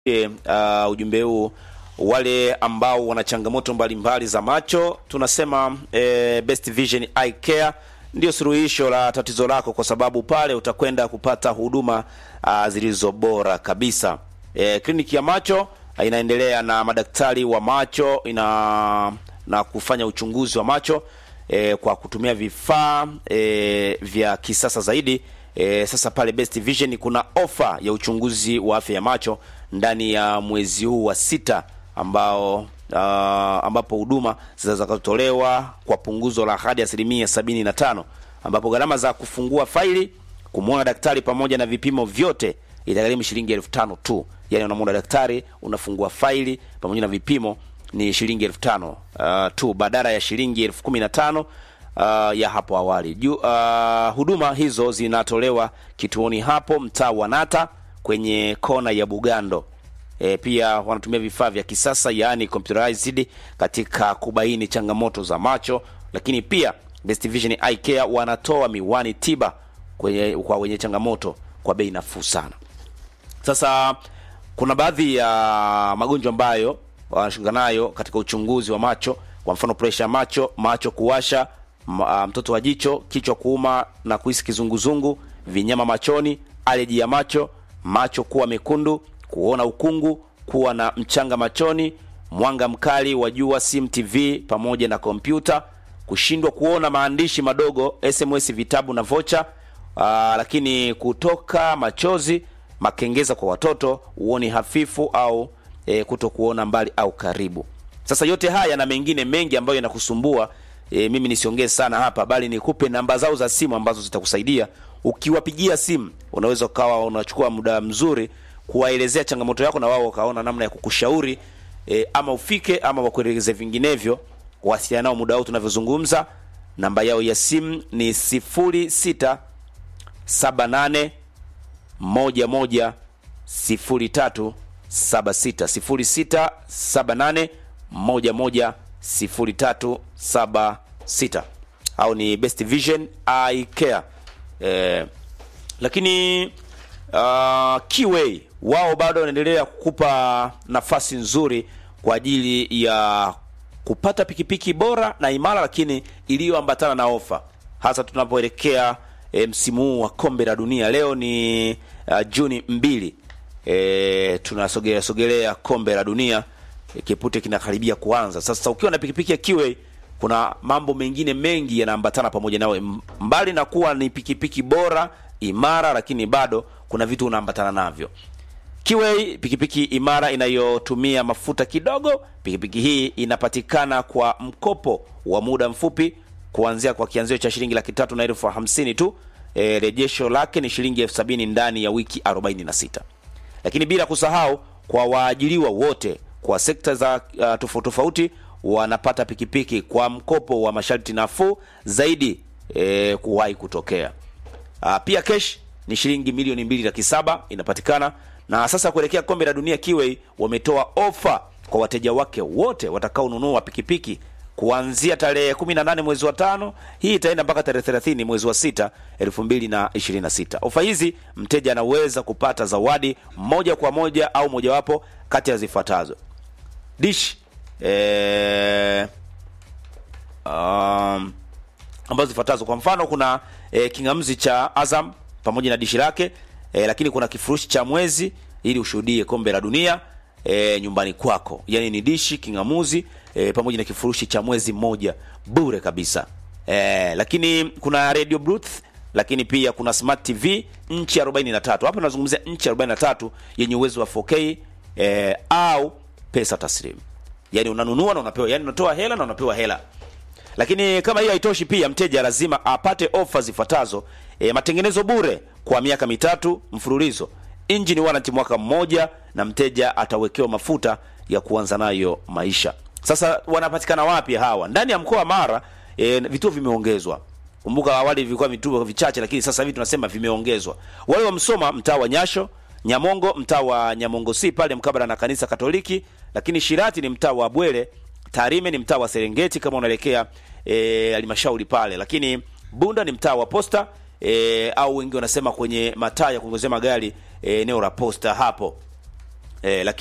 uh, ujumbe huu wale ambao wana changamoto mbalimbali za macho tunasema eh, Best Vision Eye Care ndio suluhisho la tatizo lako, kwa sababu pale utakwenda kupata huduma uh, zilizo bora kabisa. Eh, kliniki ya macho uh, inaendelea na madaktari wa macho ina na kufanya uchunguzi wa macho eh, kwa kutumia vifaa eh, vya kisasa zaidi. E, sasa pale Best Vision kuna ofa ya uchunguzi wa afya ya macho ndani ya mwezi huu wa sita ambao uh, ambapo huduma zitakazotolewa kwa punguzo la hadi asilimia sabini na tano ambapo gharama za kufungua faili, kumwona daktari pamoja na vipimo vyote itagharimu shilingi elfu tano tu. Yani unamwona daktari, unafungua faili pamoja na vipimo ni shilingi elfu tano uh, tu badala ya shilingi elfu kumi na tano uh, ya hapo awali. Ju, uh, huduma hizo zinatolewa kituoni hapo mtaa wa Nata kwenye kona ya Bugando. E, pia wanatumia vifaa vya kisasa yaani computerized katika kubaini changamoto za macho, lakini pia Best Vision Eye Care wanatoa miwani tiba kwenye, kwa wenye changamoto kwa bei nafuu sana. Sasa kuna baadhi ya magonjwa ambayo wanashughulika nayo katika uchunguzi wa macho, kwa mfano presha ya macho, macho kuwasha, mtoto wa jicho, kichwa kuuma na kuhisi kizunguzungu, vinyama machoni, aleji ya macho, macho kuwa mekundu, kuona ukungu, kuwa na mchanga machoni, mwanga mkali wa jua, simu, TV pamoja na kompyuta, kushindwa kuona maandishi madogo, SMS, vitabu na vocha, aa, lakini kutoka machozi, makengeza kwa watoto, uoni hafifu au e, kuto kuona mbali au karibu. Sasa yote haya na mengine mengi ambayo yanakusumbua e, mimi nisiongee sana hapa, bali nikupe namba zao za simu ambazo zitakusaidia. Ukiwapigia simu, unaweza ukawa unachukua muda mzuri kuwaelezea changamoto yako, na wao wakaona namna ya kukushauri e, ama ufike ama wakueleze vinginevyo. Wasiliana nao muda huu tunavyozungumza. Namba yao ya simu ni sifuri sita saba nane moja moja sifuri tatu saba sita sifuri sita saba nane moja moja sifuri tatu saba sita au ni Best Vision Eye Care eh, lakini uh, Kiway wao bado wanaendelea kukupa nafasi nzuri kwa ajili ya kupata pikipiki bora na imara, lakini iliyoambatana na ofa, hasa tunapoelekea e, msimu huu wa kombe la dunia. Leo ni uh, Juni mbili. E, tunasogelea sogelea kombe la dunia e, kipute kinakaribia kuanza. Sasa ukiwa na pikipiki ya Kiway kuna mambo mengine mengi yanaambatana pamoja nawe, mbali na kuwa ni pikipiki bora imara, lakini bado kuna vitu unaambatana navyo. Kiway pikipiki imara inayotumia mafuta kidogo. Pikipiki hii inapatikana kwa mkopo wa muda mfupi kuanzia kwa kianzio cha shilingi laki tatu na elfu hamsini tu. E, rejesho lake ni shilingi elfu sabini ndani ya wiki 46 lakini bila kusahau kwa waajiriwa wote kwa sekta za uh, tofauti tofauti wanapata pikipiki kwa mkopo wa masharti nafuu zaidi e, kuwahi kutokea. Uh, pia kesh ni shilingi milioni mbili laki saba inapatikana. Na sasa kuelekea kombe la dunia, Kiway wametoa ofa kwa wateja wake wote watakaonunua pikipiki kuanzia tarehe 18 mwezi wa tano. Hii itaenda mpaka tarehe 30 mwezi wa sita 2026. Ofa hizi mteja anaweza kupata zawadi moja kwa moja au mojawapo kati ya zifuatazo: dish eh, um, ambazo zifuatazo. Kwa mfano kuna eh, kingamzi cha Azam pamoja na dishi lake eh, lakini kuna kifurushi cha mwezi ili ushuhudie kombe la dunia e, nyumbani kwako, yaani ni dishi kingamuzi e, pamoja na kifurushi cha mwezi mmoja bure kabisa e, lakini kuna radio booth, lakini pia kuna smart TV nchi 43. Hapa tunazungumzia nchi 43 yenye uwezo wa 4K e, au pesa taslimu, yaani unanunua na unapewa, yaani unatoa hela na unapewa hela. Lakini kama hiyo haitoshi, pia mteja lazima apate ofa zifuatazo: e, matengenezo bure kwa miaka mitatu mfululizo injini warranty mwaka mmoja, na mteja atawekewa mafuta ya kuanza nayo maisha. Sasa wanapatikana wapi hawa? Ndani ya mkoa wa Mara e, vituo vimeongezwa. Kumbuka awali vilikuwa vituo vichache, lakini sasa hivi tunasema vimeongezwa. Wale wa Msoma mtaa wa Nyasho, Nyamongo mtaa wa Nyamongo si pale mkabala na kanisa Katoliki, lakini Shirati ni mtaa wa Bwele, Tarime ni mtaa wa Serengeti kama unaelekea halmashauri e, pale, lakini Bunda ni mtaa wa Posta e, au wengi wanasema kwenye mataa ya kuongozea magari eneo la Posta hapo. eh, lakini